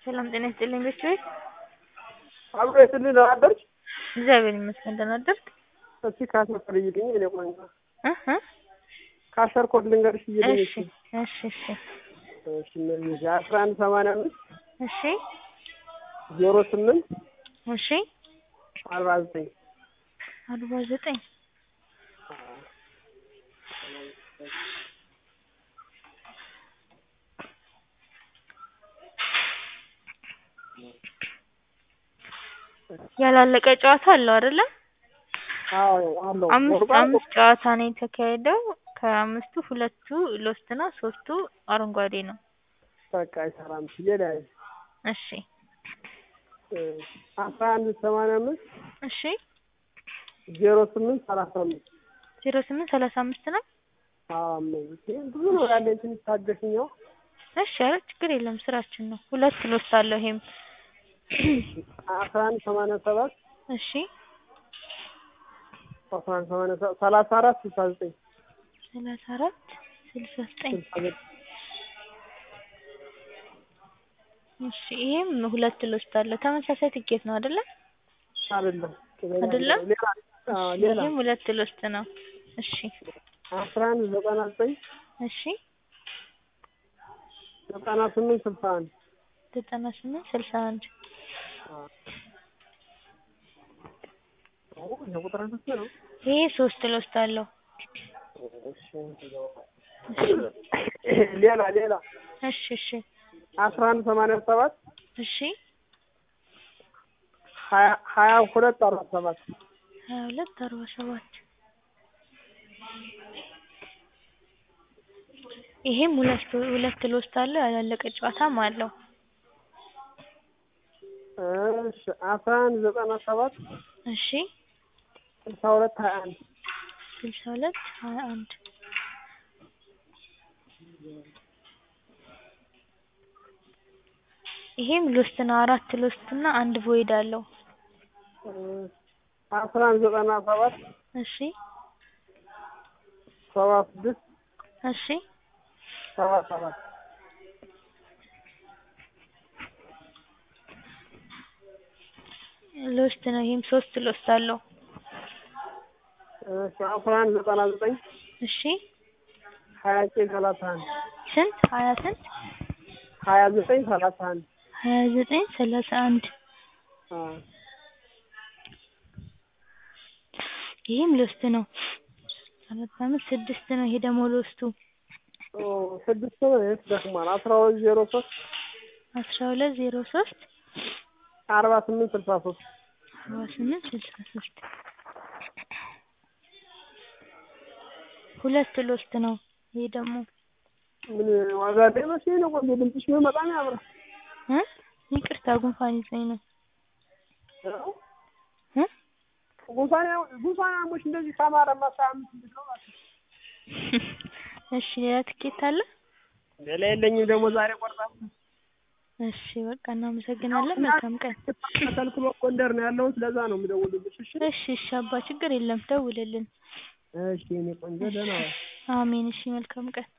ሰላም ጤና ይስጥልኝ ቤተሰብ አብሮ የስልህ ደህና አደርሽ? እግዚአብሔር ይመስገን ደህና አደርክ? እስኪ ካሸር ኮድ እይልኝ የእኔ ቆንጆ እህ እ ካሸር ኮድ ልንገርሽ እይልኝ እሺ እሺ እሺ እሺ እነዚህ አስራ አንድ ሰማንያ አምስት እሺ ዜሮ ስምንት እሺ አርባ ዘጠኝ አርባ ዘጠኝ ያላለቀ ጨዋታ አለው አይደለ? አዎ አለው አምስት ወርቋ አምስት ጨዋታ ነው የተካሄደው። ከአምስቱ ሁለቱ ሎስት እና ሶስቱ አረንጓዴ ነው። በቃ አይሰራም ሲለያይ እሺ አስራ አንድ ሰማንያ አምስት እሺ ዜሮ ስምንት ሰላሳ አምስት ዜሮ ስምንት ሰላሳ አምስት ነው። አዎ እነዚህ ብዙ ነው ያለኝ ትንሽ ታገሽኛው እሺ ኧረ ችግር የለም ስራችን ነው። ሁለት ሎስት አለው ይሄም አስራ አንድ ሰማንያ ሰባት እሺ አስራ አንድ ሰማንያ ሰባት ሰላሳ አራት ስልሳ ዘጠኝ ሰላሳ አራት ስልሳ ዘጠኝ ስልሳ ዘጠኝ እሺ ይሄም ሁለት ሎስት አለው። ተመሳሳይ ትኬት ነው አይደለ? አይደለም አይደለም? ሌላ አዎ ሌላ ይሄም ሁለት ሎስት ነው። እሺ አስራ አንድ ዘጠና ዘጠኝ እሺ ዘጠና ስምንት ስልሳ አንድ ዘጠና ስምንት ስልሳ አንድ ይሄ ቁጥር ስንት ነው? ይሄ ሶስት ሎስት አለው። እሺ ሌላ ሌላ እሺ እሺ አስራ አንድ ሰማንያ ሰባት እሺ ሀያ ሀያ ሁለት አርባ ሰባት ሀያ ሁለት አርባ ሰባት ይሄም ሁለት ሁለት ሎስት አለው ያላለቀ ጨዋታም አለው። እሺ አስራ አንድ ዘጠና ሰባት እሺ ስልሳ ሁለት ሀያ አንድ ስልሳ ሁለት ሀያ አንድ ይሄም ሎስት ነው። አራት ሎስት እና አንድ ቮይድ አለው። አስራ አንድ ዘጠና ሰባት እሺ ሰባ ስድስት እሺ ሰባ ሰባት ሎስት ነው። ይሄም ሶስት ሎስት አለው። እሺ አስራ አንድ ዘጠና ዘጠኝ እሺ ሀያ ዘጠኝ ሰላሳ አንድ ስንት ሀያ ስንት ሀያ ዘጠኝ ሰላሳ አንድ ሀያ ዘጠኝ ሰላሳ አንድ አዎ ይሄም ሎስት ነው። አራት አምስት ስድስት ነው። ይሄ ደግሞ ሎስቱ ኦ ስድስት ነው። የት ደክሟል። አስራ ሁለት ዜሮ ሶስት አስራ ሁለት ዜሮ ሶስት አርባ ስምንት ስልሳ ሶስት አርባ ስምንት ስልሳ ሶስት ሁለት ሎስት ነው። ይሄ ደግሞ ምን ዋጋ ላይ መስሎኝ ነው። ቆንጆ ድምፅሽ ቢሆን በጣም ያምራል። እ ይቅርታ ጉንፋን ይዞኝ ነው እ ጉንፋን ያው ጉንፋን አሞሽ እንደዚህ ካማረማ አስራ አምስት እንዴት ነው ማለት ነው። እሺ ሌላ ትኬት አለ? ሌላ የለኝም ደግሞ ዛሬ ቆርጣለሁ። እሺ በቃ እናመሰግናለን። መልካም ቀን። ተከልክሎ ጎንደር ነው ያለሁት። ለዛ ነው የምደውልልሽ። እሺ እሺ እሺ አባ ችግር የለም ደውልልን። እሺ የእኔ ቆንጆ ደህና ዋይ። አሜን። እሺ መልካም ቀን።